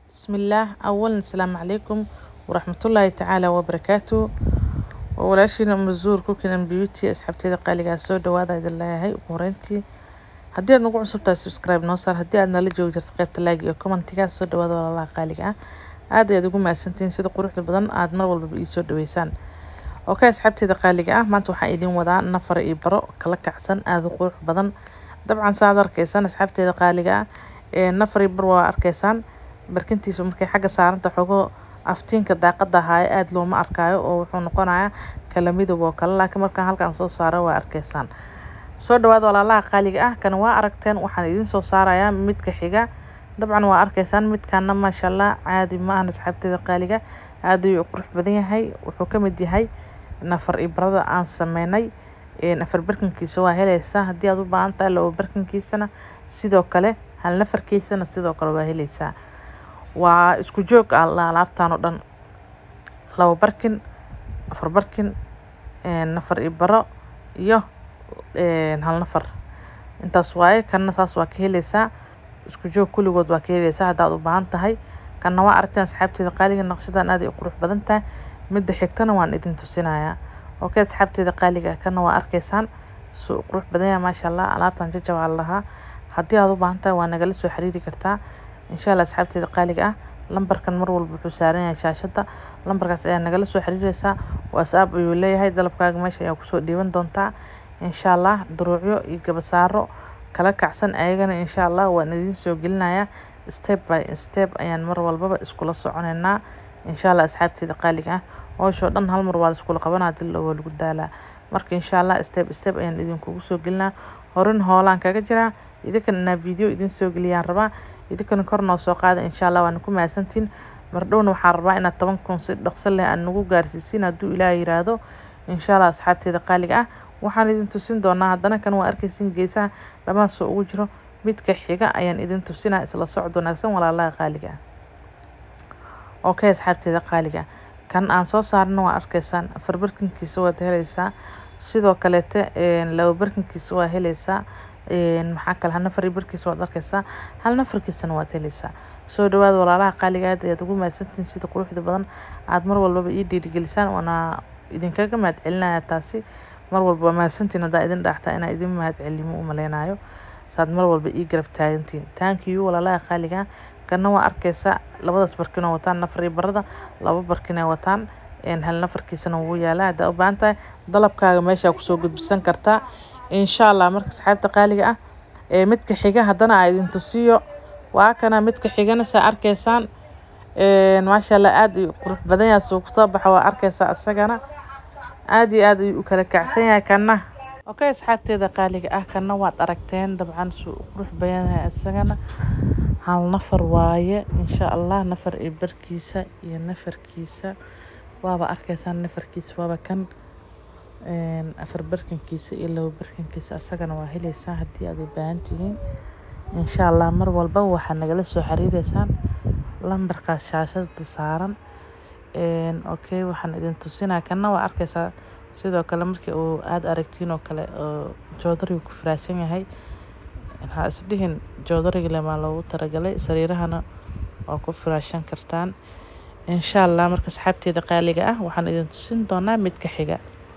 بسم الله أولا السلام عليكم ورحمة الله تعالى وبركاته walaashiina mazuur cooking beauty asxaabteeda qaaligaa soo dhawaada idin leeyahay ugu horeyntii haddii aad nagu cusub tahay subscribe noo saar haddii aad nala joogi jirto qaybta like iyo commentiga soo dhawaada walaalaha qaaliga ah aad ayaad ugu mahadsantihiin sida quruxda badan aad mar walbaba ii soo dhaweysaan okay asxaabteeda qaaliga ah maanta waxaan idin wadaa nafar iyo baro kala kacsan aada u qurux badan dabcan saaad arkaysaan asxaabteeda qaaliga ah ee nafar iyo bar waa arkaysaan barkintiisa markay xagga saaranta xogo aftiinka daaqada ahaayo aada looma arkaayo oo wuxuu noqonayaa kala midab oo kale laakiin markaan halkaan soo saaro waa arkaysaan soo dhawaada walaalaha qaaliga ah kan waa aragteen waxaan idin soo saarayaa midka xiga dabcan waa arkaysaan midkaana maasha allah caadi ma ahan asxaabteeda qaaliga aada ayuu qurux badan yahay wuxuu ka mid yahay nafar ibrada aan sameynay afar barkankiisa waa helaysaa haddii aad u baahan tahay labo barkankiisana sidoo kale hal nafarkiisana sidoo kale waa helaysaa waa isku joog alaabtan oo dhan labo barkin afar barkin nafar iyo baro iyo hal nafar intaas waaye kanna saas waa ka heleysaa isku joog kulligood waa ka heleysaa haddaad u baahan tahay kanna waa aragteen asxaabteeda qaaliga naqshadan aad ay u qurux badan tahay midda xigtana waan idin tusinayaa okay asxaabteeda qaaliga kanna waa arkaysaan suu u qurux badan yahay maasha allah alaabtan jajabaa lahaa haddii aad u baahan tahay waa nagala soo xiriiri kartaa insha allah asxaabteeda qaaliga ah lambarkan mar walba wuxuu saaran yahay shaashada lambarkaas ayaa nagala soo xiriireysaa whatsapp ayuu leeyahay dalabkaaga meesha ayaa kusoo dhiiban doontaa insha allah duruucyo iyo gabasaaro kala kacsan ayagana insha allah waan idiin soo gelinayaa step by step ayaan mar walbaba iskula soconeynaa insha allah asxaabteeda qaaliga ah howshoo dhan hal mar waa laiskula qabanaa dil waa lagu daalaa marka insha allah step step ayaan idinkugu soo gelinaa horin hoolaan kaga jiraa idinkan inaa video idin soo geliyaan rabaa idinkana kor noo soo qaada insha allah waana ku mahadsantiin mardhowna waxaan rabaa inaad toban kun si dhaqso leh aad nagu gaarsiisiin hadduu ilaah yiraahdo insha allah asxaabteeda qaaliga ah waxaan idin tusin doonaa haddana kan waa arkaysin geesaha dhammaan soo ugu jiro midka xiga ayaan idin tusinaa isla socod wanaagsan walaalaha qaaliga ah okay asxaabteeda qaaliga kan aan soo saarno waa arkaysaan afar barkinkiisa waad helaysaa sidoo kaleete laba barkinkiisa waa helaysaa maxaa kale hal nafar iyo barkiisa waad arkaysaa hal nafarkiisana waad helaysaa soo dhawaada walaalaha qaaliga aad ayaad ugu mahadsantihiin sida quruxda badan aad mar walbaba ii dhiirigelisaan waana idinkaga mahad celinaya taasi mar walba waa mahadsantiin haddaa idin dhaxtaa inaa idin mahad celimo u maleynayo saad mar walba ii garab taagantiin taankiyu walaalaha qaaliga kana waa arkaysaa labadaas barkin oo wataan nafar iyo barada laba barkin ay wataan hal nafarkiisana wuu yaalaa haddaa u baahan tahay dalabkaaga meeshaa kusoo gudbisan kartaa insha allah marka asxaabta qaaliga ah ee midka xiga haddana aa idin tusiyo waa kana midka xigana saa arkaysaan maasha allah aada ayuu qurux badan yahay suu kusoo baxa waa arkaysaa isagana aada iyo aada ayuu u kala kacsan yahay kana okay asxaabteeda qaaliga ah kana waad aragteen dabcan suu u qurux badan yahay isagana hal nafar waaye insha allah nafar iyo barkiisa iyo nafarkiisa waaba arkaysaan nafarkiisa waaba kan afar barkankiisa iyo labo barkankiisa asagana waa heleysaan haddii aad u baahan tihiin insha allah mar walba waxaa nagala soo xiriireysaan lambarkaas shaashada saaran okay waxaan idin tusinaa kana waa arkaysaa sidoo kale markii uu aada aragtiin oo kale oo joodariga ku firaashan yahay ha isdhihin joodariga lemaa loogu talagalay sariirahana waa ku firaashan kartaan insha allah marka asxaabteeda qaaliga ah waxaan idin tusin doonaa midka xiga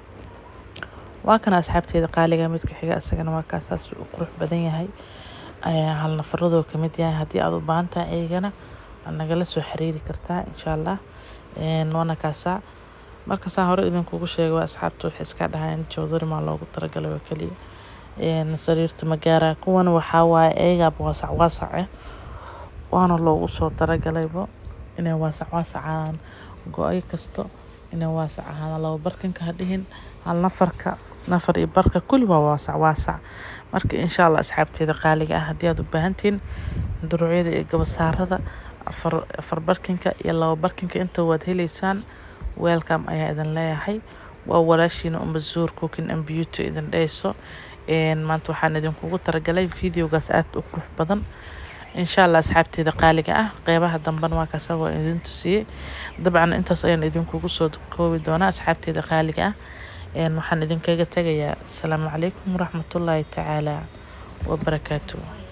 waa kana asxaabteeda qaaliga midka xiga isagana waa kaasaas u qurux badan yahay hal nafaradoo kamid yahay haddii aada u baahan tahay ayagana waad nagala soo xiriiri kartaa insha allah waana kaasaa markasaa hore idinkugu sheegay waa asxaabta waxay iska dhahayn joodari maa loogu talagalay oo keliya sariirta magaara kuwan waxaa waaye eegaaba waasac waasace waana loogu soo talagalaybo inay waasac waasacaan go-ay kasto inay waasac ahaadaan laba barkanka ha dhihin hal nafarka nafar iyo barka kulli waa waasac waasac marka insha allah asxaabteeda qaaliga ah haddii aad u baahantihiin duruucyada iyo gabasaarada afar afar barkinka iyo laba barkinka inta waad heleysaan welcome ayaa idin leeyahay waa walaashiina umazuur cooking and beauty idin dheyso maanta waxaan idinkugu talagalay videogaas aada u qurux badan insha allah asxaabteeda qaaliga ah qeybaha dambena waa kaasa waa idin tusiyey dabcan intaas ayaan idinkugu soo koobi doonaa asxaabteeda qaaliga ah waxaan idinkaga tegayaa asalaamu calaykum waraxmatullaahi tacaala wabarakaatu